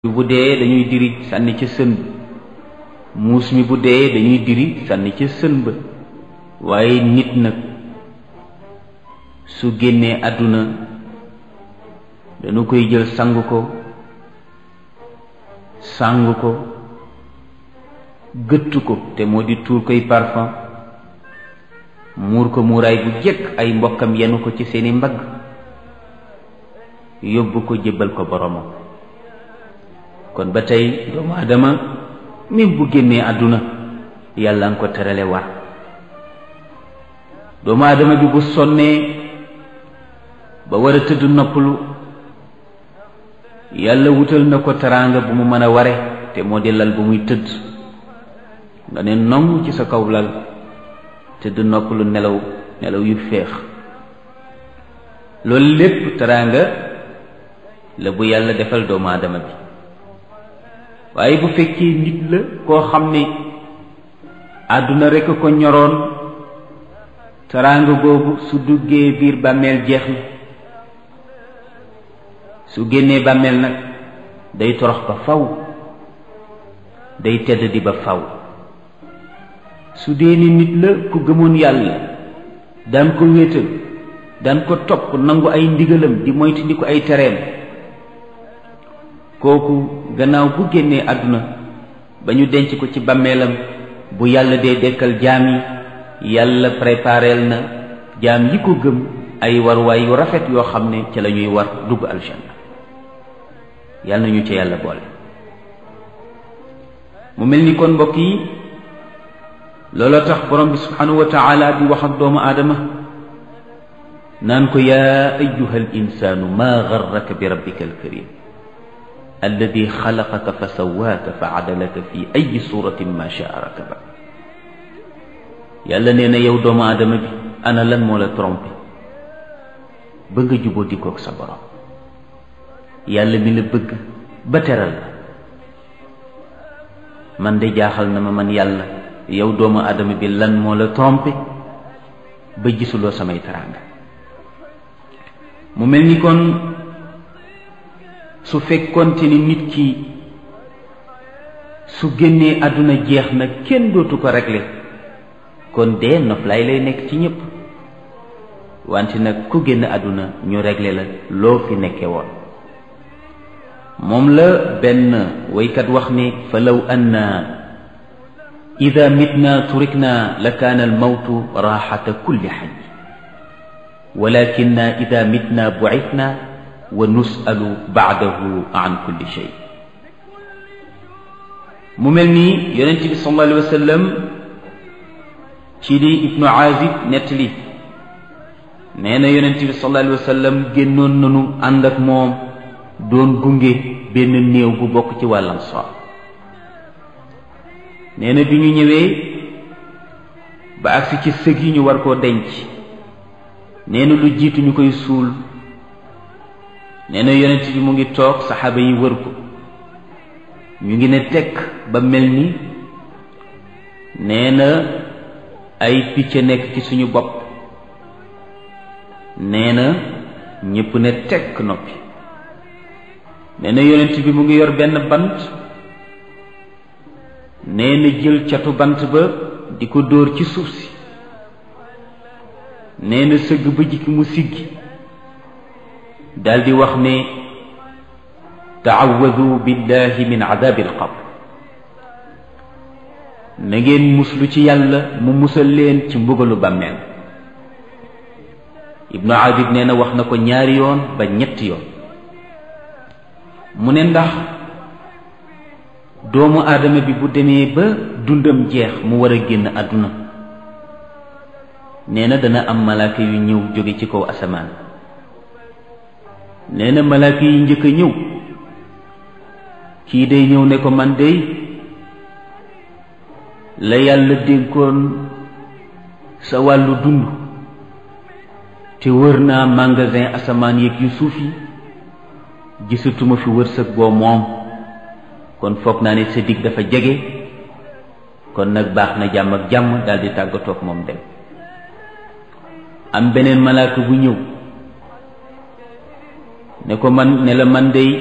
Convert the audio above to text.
bu dee dañuy diri sànni ca sën ba muus mi bu dee dañuy diri sànni ca sën ba waaye nit nag su génnee àdduna dañu koy jël sang ko sang ko gëtt ko te moo di tuur koy parfum muur ko muuraay bu jëkk ay mbokkam yenu ko ci seeni mbagg yóbbu ko jébbal ko boromam kon ba tey doomu adama même bu génnee àdduna yàlla nga ko terale war doomu adama bi bu sonnee ba war a tëdd noppalu yàlla wutal na ko teraanga bu mu mën a ware te moo di lal bu muy tëdd nga ne nong ci sa kaw lal tëdd noppalu nelaw nelaw yu féex loolu lépp teraanga la bu yàlla defal doomu adama bi waaye bu fekkee nit la koo xam ne àdduna rekk ko ñoroon teraanga boobu su duggee biir bàmmeel jeex na su génnee bàmmeel nag day torox ba faw day tedd di ba faw su dee ni nit la ku gëmoon yàlla daan ko wéetal daan ko topp nangu ay ndigalam di moytu ndi ko ay tereem kooku gannaaw bu génnee àdduna ba ñu denc ko ci bàmmeelam bu yàlla dee dekkal jaam yi yàlla prépareel na jaam yi ko gëm ay warwaay yu rafet yoo xam ne ca la ñuy war dugg aljanna yàlla nañu ca yàlla boole mu mel ni kon mbokk yi looloo tax borom bi subhanahu wa taala di wax ak doomu aadama naan ko yaa ayyuha al insaanu maa garraka bi rabbika alkarim alladi xalaqaka fa sawaaka fa adalaka fi ay suratin ma shaa rakaba yàlla nee na yow doomu aadama bi ana lan moo la trompé ba nga juboo dikoog sa borom yàlla mi la bëgg ba teral la man de jaaxal na ma man yàlla yow doomu aadama bi lan moo la trompé ba gisuloo samay teraanga mu mel ni kon su fekkonte ni nit ki su génnee àdduna jeex na kenn dootu ko régler kon dee noflaay lay nekk ci ñépp wante nag ku génn àdduna ñu régler la loo fi nekke woon moom la benn waykat wax ni fa law anna ida mitna turikna la kaana almawtu raaxata kulli xaj walakinna ida mitna bucitna wa nusalu baadahu an kulli shay mu mel ni yonent bi sallallahu alayhi wa sallam ci li ibnu azib nettali nee na yonent bi sallallahu alayhi wa sallam génnoon nanu ànd ak moom doon gunge benn néew bu bokk ci wàllam so nee na bi ñu ñëwee ba agsi ci sëg yi ñu war koo denc nee na lu jiitu ñu koy suul nee na yonent bi mu ngi toog saxaaba yi wër ko ñu ngi ne tekk ba mel ni nee na ay picc nekk ci suñu bopp nee na ñépp ne tekk noppi nee na yonent bi mu ngi yor benn bant nee na jël catu bant ba di ko dóor ci suuf si nee na sëgg ba jikki mu siggi daldi wax ne taawadu billahi min adabi alqabr na ngeen muslu ci yàlla mu musal leen ci mbugalu bàmmeel ibnu adib nee na wax na ko ñaari yoon ba ñetti yoon mu ne ndax doomu aadama bi bu demee ba dundam jeex mu war a génn àdduna nee na dana am malaaka yu ñëw jóge ci kaw asamaan nee na malaaka yi njëkk a ñëw kii day ñëw ne ko man dey la yàlla dénkoon sa wàllu dund te wër naa magasin asamaan yeeg yu suuf yi gisatuma fi wërsëg boo moom kon foog naa ne sa dig dafa jege kon nag baax na jàmm ak jàmm daldi tàggatoog moom dem am beneen malaaka bu ñëw ne ko man ne la man dey